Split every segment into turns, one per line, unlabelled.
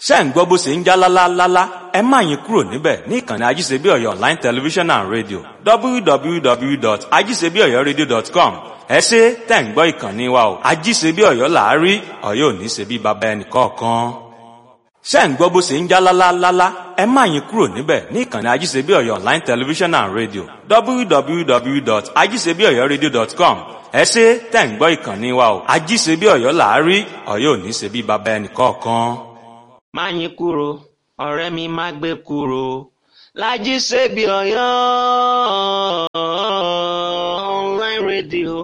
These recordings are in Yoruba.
ṣé ń gbọ́ bó ṣe ń já lálálálá ẹ má yín kúrò níbẹ̀ ní ìkànnì ajíṣebíọ̀yọ̀ online television and radio www.ajíṣebíọ̀yọ̀radio.com ẹ ṣe tẹ̀ ń gbọ́ ìkànnì wa o ajíṣebíọ̀yọ̀ làárí ọ̀yọ́ ò ní ṣe bí baba ẹnì kọ̀ọ̀kan ṣé ń gbọ́ bó ṣe ń já lálálálá ẹ má yín kúrò níbẹ̀ ní ìkànnì ajíṣebíọ̀yọ̀ online television and radio www.ajíṣebíọ̀yọ̀radio.com ẹ ṣe tẹ̀ ń gbọ́ ìkànnì wa o ajíṣebíọ̀yọ̀ làárí ọ̀yọ́ ò ní ṣe bí baba ẹnì kọ̀ọ̀kan
má yín kúrò ọ̀rẹ́ mi má gbé kúrò Lájí Ṣebí Ọ̀yọ́ online radio.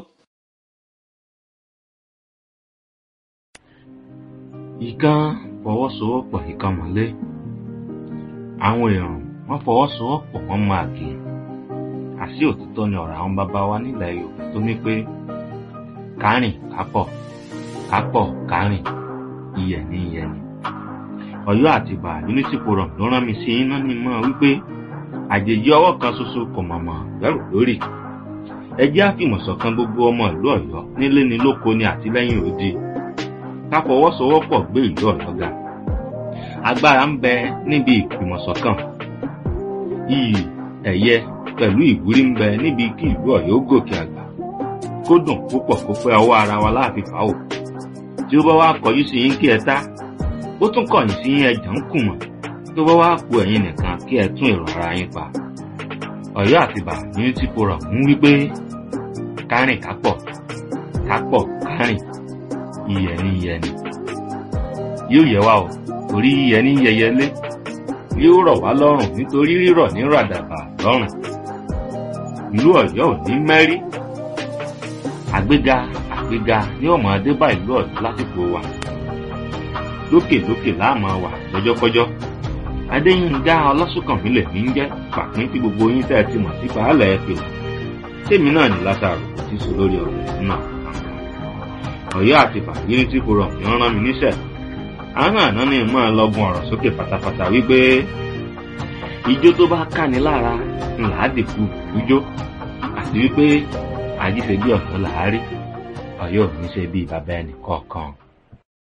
ìkan fọwọ́sowọ́pọ̀ ìkan mọ́lé àwọn èèyàn wọ́n fọwọ́sowọ́pọ̀ wọ́n máa kì í àṣì òtítọ́ ni ọ̀rọ̀ àwọn bàbá wa nílẹ̀ Yorùbá tó ní pé kárìn kápọ̀ kápọ̀ kárìn iyẹ̀ ní iyẹ̀ ni Ọ̀yọ́ àti Ìbà unity forum ló rán mi sí iná ní mọ́ wípé àjèjì ọwọ́ kan ṣoṣo kò mọ̀mọ́ bẹ̀rù lórí ẹ jẹ́ àfìmọ̀ṣọ̀kan gbogbo ọmọ ìlú Ọ̀yọ́ nílé ni lóko ni àtìlẹ́yìn òdi ká fọwọ́sowọ́pọ̀ gbé ìlú Ọ̀yọ́ ga agbára ń bẹ níbi ìfìmọ̀ṣọ̀kan iyì ẹ̀yẹ pẹ̀lú ìwúrí ń bẹ níbi kí ìlú Ọ̀yọ́ gòkè àgbà kó dùn púpọ̀ kó pẹ́ ọwọ́ ara wa láàfin fàáwò tí ó bá wá kọjú sí yín kí ẹ tá ó tún kọ̀yìn sí ẹ̀jẹ̀ ń kùmọ̀ tó bá wá ku ẹ̀yin nìkan kí ẹ tún èrò ara yín pa. Ọ̀yọ́ àtìbà unity forum ń wí pé kárìn kápọ̀ kápọ̀ kárìn iyẹ̀ ní iyẹ̀ ni. yóò yẹ wá o torí iyẹ̀ ní yẹyẹlé yóò rọ̀ wá lọ́rùn nítorí rírọ̀ ní ràdàbà lọ́rùn. ìlú Ọ̀yọ́ ò ní mẹ́rí. àgbéga àgbéga ní ọmọ adébá ìlú Ọ̀yọ́ lásìkò wa lókèlókè láàmú wà lọ́jọ́kọ́jọ́ adéyínká ọlọ́sùnkànmí lè ní jẹ́ pàpín tí gbogbo yín tẹ́ ẹ ti mọ̀ sí pàálẹ̀ ẹ pè tèmi náà ní látàrò tí sọ lórí ọ̀rọ̀ náà Ọ̀yọ́ àti bàbíní tí kò rọrùn yán rán mi níṣẹ́ àwọn àná ni mọ́ ẹ lọ́gùn ọ̀rọ̀ sókè pátápátá wípé ijó tó bá káni lára ńlá dìkú ijó àti wípé àjíṣe bí ọ̀yọ́ làárí Ọ̀yọ́ ò ní ṣe bí bàbá ẹnì kọ̀ọ̀kan.